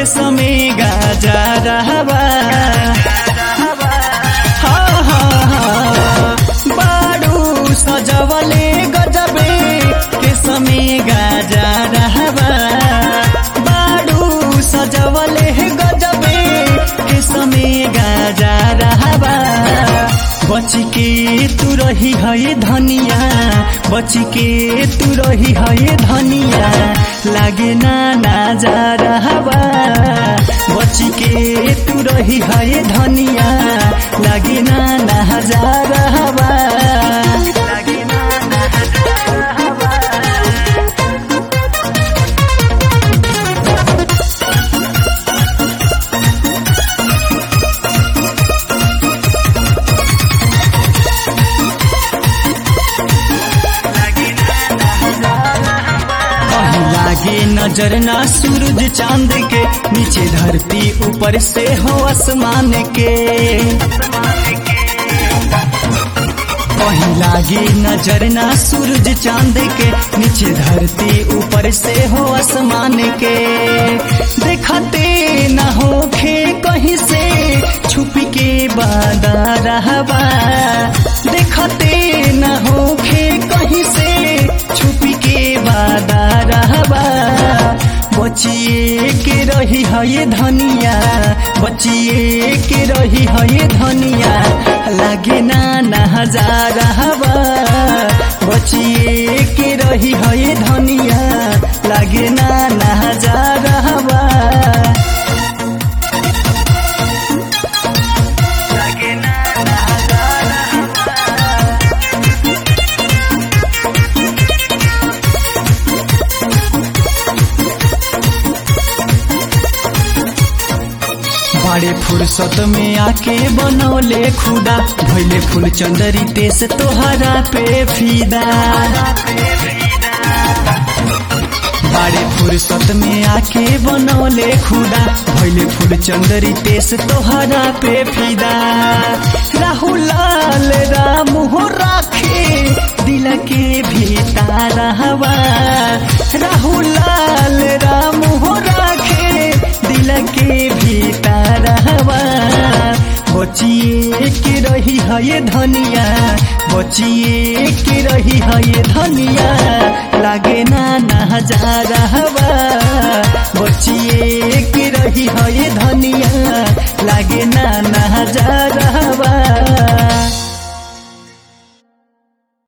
के समय गाजा रहबा हाँ, हाँ, हाँ। बारू सजवले गजबे के समय गाजा रहबा बारू सजवले गजबे के समय गाजा रहबा बच के तू रही है धनिया बच के तू रही है धनिया लागे ना ना जा रहबा बच के तू रही है धनिया लागे ना ना जा रहबा लागे ना ना जा रहबा कहीं लागे नजर ना सूरज चांद के नीचे धरती ऊपर से हो आसमान के कहीं लागे नजर ना सूरज चांद के नीचे धरती ऊपर से हो आसमान के देखते न होखे कहीं से छुप के बादा रहबा देखते न होखे कहीं से छुप के बादा रहबा बचिए के रही है ये धनिया बचिए के रही है ये धनिया लागे ना ना हजार हवा बचिए के रही है ये धनिया लागे ना ना हजार हवा लागे ना ना हजार बड़े फुर्सत में आके बनौले खुदा भैले फूल चंदरी तेस तोहरा पे फीदा बड़े फुर्सत में आके बनौले खुदा भैले फूल चंदरी तेस तोहरा पे फीदा राहुल लाल राम हो राखे दिल के भीतर हवा राहुल लाल राम हो राखे दिल के भीतर हवा बचिए के रही है ये धनिया बचिए के रही है ये धनिया लागे ना ना हजार हवा बचिए के रही है ये धनिया लागे ना